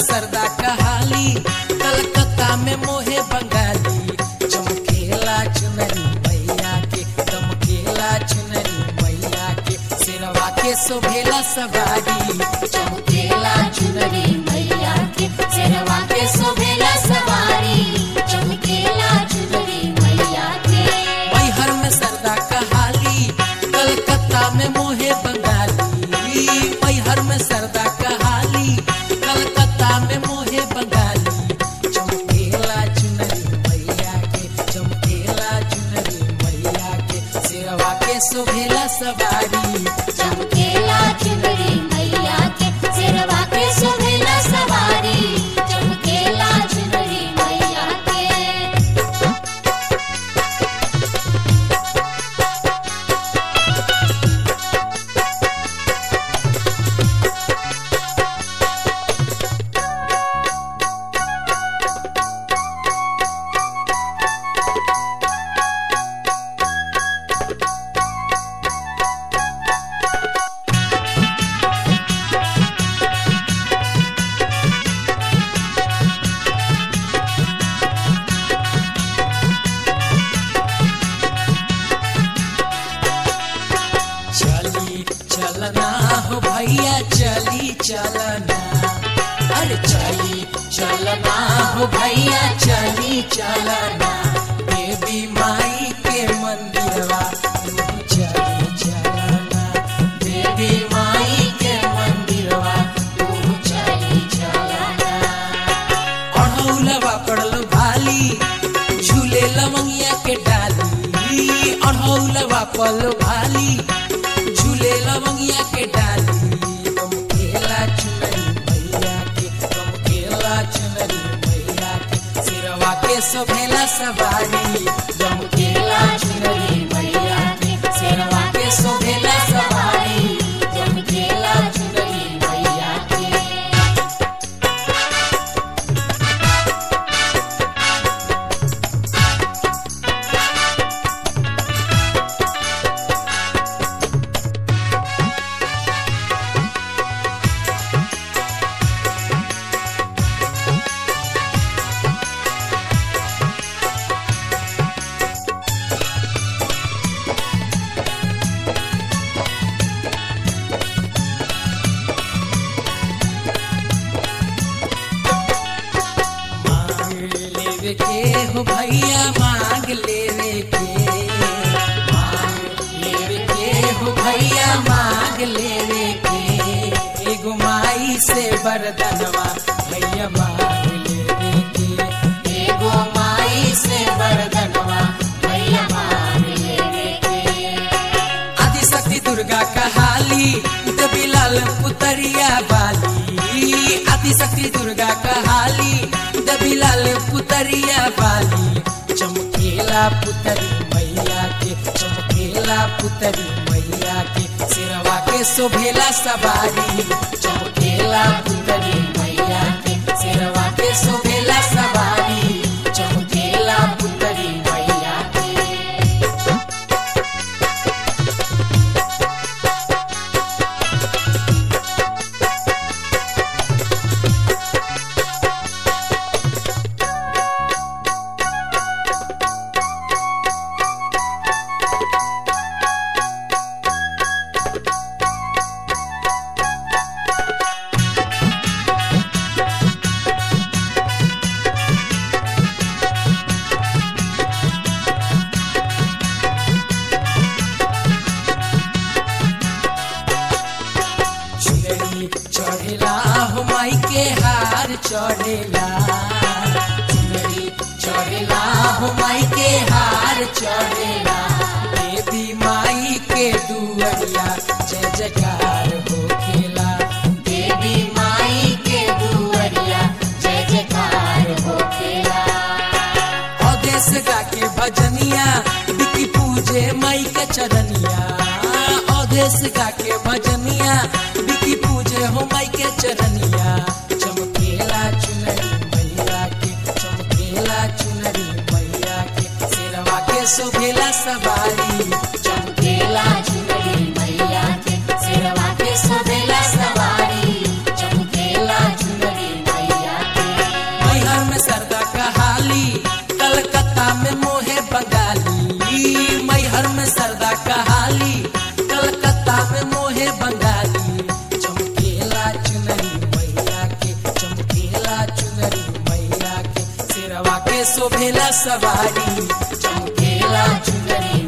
सरदा कहाली कलकत्ता में मोहे बंगाली चमकेला चुनरी मैया के चमकेला चुनरी मैया के सिरवा के शोभेला सवारी चमकेला चुनरी मैया के शेरवा के शोभेला सवारी चमकेला चुनरी मैया के मैहर में सरदा कहाली कलकत्ता में मोहे बंगाली मैहर में सरदा कहाली कलकत्ता में मोहे बंगाली चमकेला चुनरी मैया के चमकेला चुनरी मैया के सिरवा के शोभेला सवारी चमकेला चुनरी मैया के शेरवा के शोभेला सवारी चमकेला चुनरी मैया के चली चलना हो भैया चली चलना अरे चली चलना हो भैया चली चलना देवी माई के मंदिरवा तू चली चलना देवी माई के मंदिरवा तू चली चलना अढ़ौलवा पड़ल भाली झूले लवंगिया के डाली अढ़ौलवा पल भाली झूले लवंगिया के डाली तुम खेला चुनरी मैया के तुम खेला चुनरी मैया के सिरवा के सोभेला सवारी तुम खेला चुनरी मैया के सिरवा के सोभेला सवारी तुम खेला चुनरी मैया के मांग लेवे के हो भैया मांग लेवे के मांग लेवे के हो भैया मांग लेवे के एगो माई से वरदनवा भैया मांग लेवे के एगो माई से वरदनवा भैया मांग लेवे के आदि शक्ति दुर्गा कहाली दबिलाल पुतरिया बाली आदि शक्ति दुर्गा कहाली दबिलाल पुतरिया बाली चमकेला पुतरी मैया के चमकेला पुतरी मैया के सिरवा के शोभेला सवारी चमकेला पुतरी मैया के सिरवा के शोभेला सवारी चमकेला पुतरी मैया के चुनरी चढ़ेला हो माई के हार चढ़ेला चुनरी चढ़ेला हो माई के हार चढ़ेला देवी माई के दुअरिया जय जयकार हो खेला देवी माई के दुअरिया जय जयकार हो खेला अदेश गा के भजनिया बिकी पूजे माई के चरनिया अदेश गा के भजनिया बिकी पूजे हो माई के चरनिया चमकेला चुनरी मैया के चमकेला चुनरी मैया के सिरवा के शोभेला सवारी चमकेला चुनरी मैया के सिरवा के शोभेला सवारी चमकेला चुनरी मैया शोभेला सवारी चमकेला चुनरी